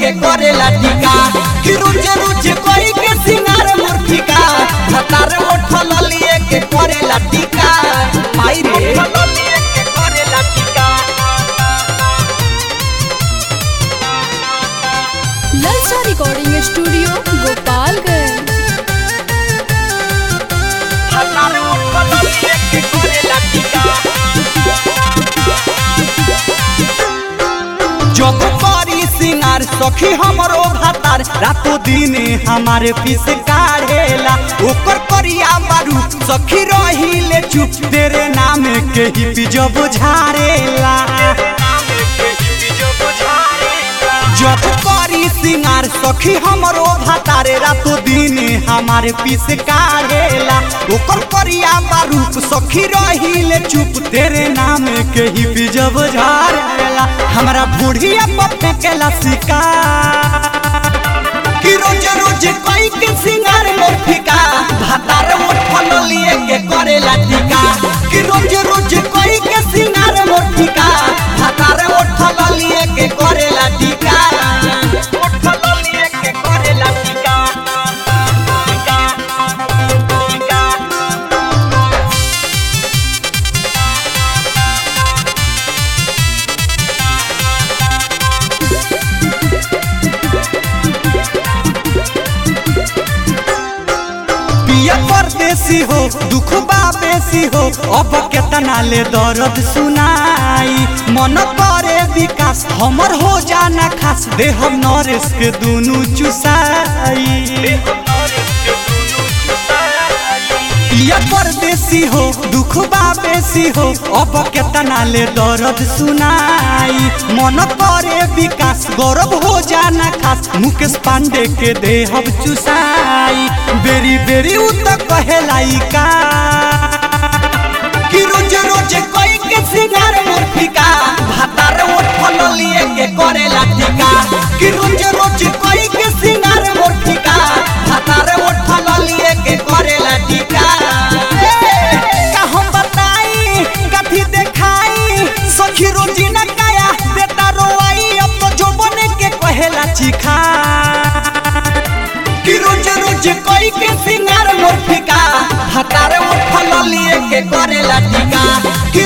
के करेला टीका कि रुच रुच कोई के सिंगार मूर्तिका भतार उठल लिए के करेला टीका माई रे उठल लिए के करेला टीका ललचा रिकॉर्डिंग स्टूडियो गोपालगंज भतार उठल लिए के करेला टीका जब करी सिंगार सखी हमरो भातार रातो दिन हमारे पीस काढ़ेला ओकर करिया बारू सखी रहिले चुप तेरे नाम के ही जब झारेला जब करी सिंगार सखी हमरो भातारे रातो दिन हमारे पीस काढ़ेला ओकर करिया बारूप सखी रहिले चुप तेरे नाम के ही जब झारेला हमरा बुढ़िया पप्पे के लसिका कि रोज रोज कोई के सिंगार मोर फिका भातार उठल लिए के करेला टीका कि रोज रोज कोई के सिंगार मोर फिका भातार उठल लिए के करेला टीका उठल लिए के करेला टीका टीका टीका पिया परदेसी हो दुख बा बेसी हो अब केतना ले दर्द सुनाई मन करे विकास हमर हो जाना खास दे हम नरेश के दुनु चुसाई पिया परदेसी हो दुख बा बेसी हो अब केतना ले दर्द सुनाई मन करे विकास गौरव हो जाना खास मुकेश पांडे के देहब चुसाई बेरी बेरी उ त कहेलाई का कि रोज रोज कोई के सिंगार मोर फिका भातार उठल लिए के करेला टीका कि रोज रोज कोई के सिंगार मोर फिका भातार उठल लिए के करेला टीका ए, का हम बताई कथी देखाई सखी रोजी न काया बेटा रोई अब तो जो बने के कहेला चिखा कि रोज रोज कोई के सिंगार मोर फिका हतार उठल लिए के करेला टीका कि